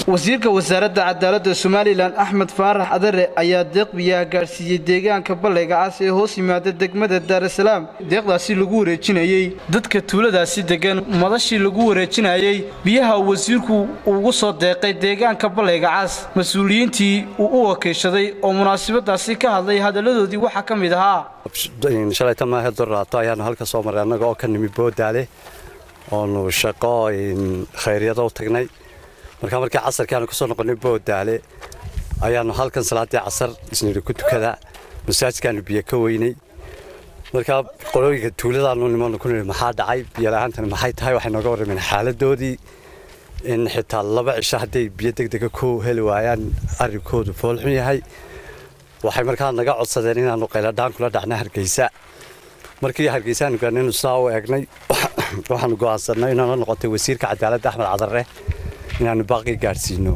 wasiirka wasaaradda cadaaladda somalilan axmed faarax adare ayaa deeq biyaha gaadhsiiyey deegaanka ballayga cas ee hoos yimaada degmada daarasalaam deeqdaasi lagu wareejinayey dadka tuuladaasi degan madashii lagu wareejinayey biyaha wasiirku ugu soo deeqay deegaanka ballayga cas mas-uuliyiintii uu u wakiishaday oo munaasabadaasi ka hadlay hadalladoodii waxaa ka mid ahaa shalayta maahe doraato ayaanu halka soo marray annaga oo ka nimi boodaale oonu shaqo khayryada u tagnay markaa markii casarkii aanu kasoo noqonnay boodaale ayaanu halkan salaaddii casar isnidhi ku tukada masaajidkaanu biyo ka weynay markaa qolooyinka tuuladaanu nimanu ku nidhi maxaa dhacay biyola'aantani maxay tahay waxay nooga warrameen xaaladoodii in xitaa laba cisho hadday biyo degdega ku heli waayaan arrinkoodu foolxun yahay waxay markaa naga codsadeen inaannu qayladhaan kula dhacna hargeysa markii hargeysaanu gaanaynu saa u eegnay waxaanu go'aansannay inaanu noqotay wasiirka cadaaladda axmed cadarre inaannu baaqii gaadhsiino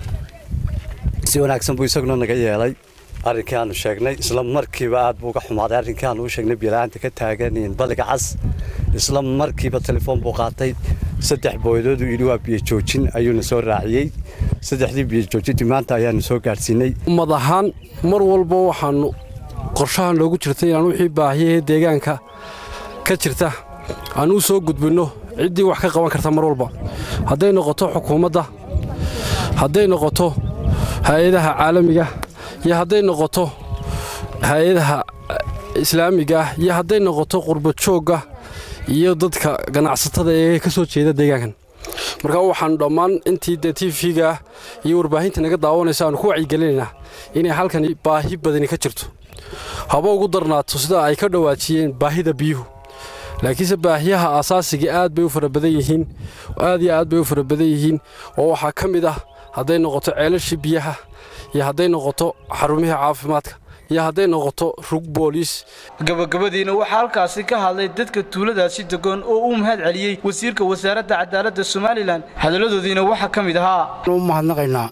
si wanaagsan buu isaguna naga yeelay arrinkii aanu sheegnay isla markiiba aad buu uga xumaaday arrinkii aanu u sheegnay biyola'aanta ka taagan balliga cas isla markiiba telefoon buu qaatay saddex booyadoodu yidhi waa biyo joojin ayuuna soo raaciyey saddexdii biyo joojintii maanta ayaanu soo gaadhsiinay ummad ahaan mar walba waxaanu qorshahan loogu jirtay inaan wixii baahiyahee deegaanka ka jirta aan u soo gudbinno ciddii wax ka qaban karta mar walba hadday noqoto xukuumadda hadday noqoto hay-adaha caalamiga iyo hadday noqoto hay-adaha islaamiga ah iyo hadday noqoto qurbajoogga iyo dadka ganacsatada ee ka soo jeeda deegaankan markaa waxaanu dhammaan intii dee tv-ga ah iyo warbaahinta naga daawanaysa aanu ku wacyigelinaynaa inay halkan baahi badani ka jirto haba ugu darnaato sida ay ka dhawaajiyeen baahida biyuhu laakiinse baahiyaha asaasiga aad bay u fara badan yihiin aad iyo aad bay u fara badan yihiin oo waxaa ka mid ah hadday noqoto ceelashii biyaha iyo hadday noqoto xarumihii caafimaadka iyo hadday noqoto rug booliis gabagabadiina waxaa halkaasi ka hadlay dadka tuuladaasi degoon oo u mahad celiyey wasiirka wasaaradda cadaaladda somalilan hadalladoodiina waxaa ka mid ahaa u mahadnaqaynaa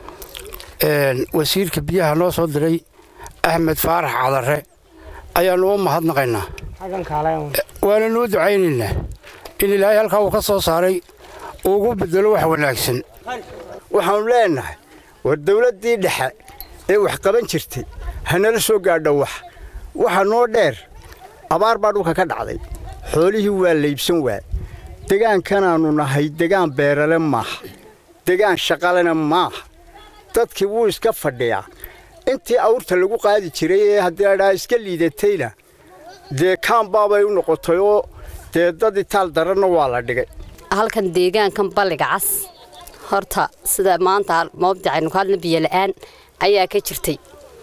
wasiirka biyaha noo soo diray axmed faarax cadarre ayaannu u mahadnaqaynaa waana nuu ducaynaynaa in ilaahay halkaa uu ka soo saaray uugu bedelo wax wanaagsan waxaannu leennahay war dawladdii dhexe ee wax qaban jirtay hanala soo gaadho wax waxa noo dheer abaar baa dhulka ka dhacday xoolihii waa laybsan waa degaankanaannu nahay degaan beerale maaha degaan shaqalena maaha dadkii wuu iska fadhiyaa intii awrta lagu qaadi jiray ee haddii ladhaha iska liidatayna dee kaanbaabay u noqotay oo dee dad itaal daranna waa la dhigay halkan deegaankan balliga cas horta sida maanta mawdicaynu ka hadlna biyola'aan ayaa ka jirtay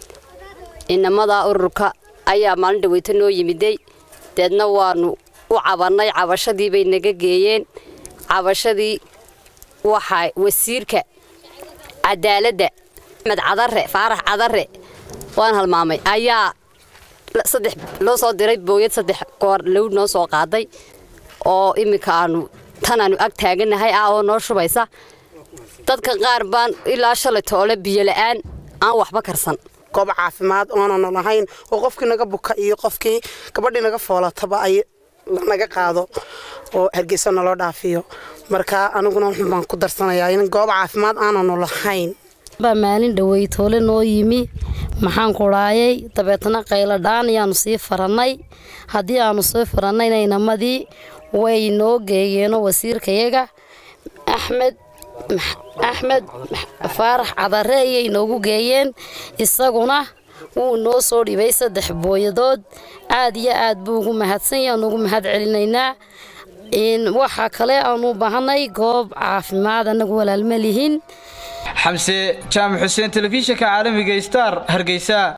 inamadaa ururka ayaa maalin dhaweyto noo yimiday deedna waannu u cabannay cabashadii bay naga geeyeen cabashadii waxaa wasiirka cadaaladda axmed cadare faarax cadare waan halmaamay ayaa saddex loo soo diray booyad saddex goor low noo soo qaaday oo iminka aanu tan aanu ag taaganahay ah oo noo shubaysa dadka qaar baan ilaa shalay toole biyola'aan aan waxba karsan goob caafimaad oonanu lahayn oo qofkii naga buka iyo qofkii gabadhii naga foolataba ay lanaga qaado oo hargeysa naloo dhaafiyo marka aniguna wuxun baan ku darsanayaa in goob caafimaad aananu lahayn baa maalin dhawey toole noo yimi maxaan kudhaayay dabeetna qayladhaan ayaanu sii farannay haddii aanu sii farannayna inamadii way noo geeyeenoo wasiirkayaga axmed axmed faarax cadare ayay noogu geeyeen isaguna wuu noo soo dhibay saddex booyadood aad iyo aad buu ugu mahadsan yaha nugu mahad celinaynaa waxaa kale aanu baahanay goob caafimaad annagu walaalma lihin xamse jaamac xuseen telefishinka caalamiga star hargeysa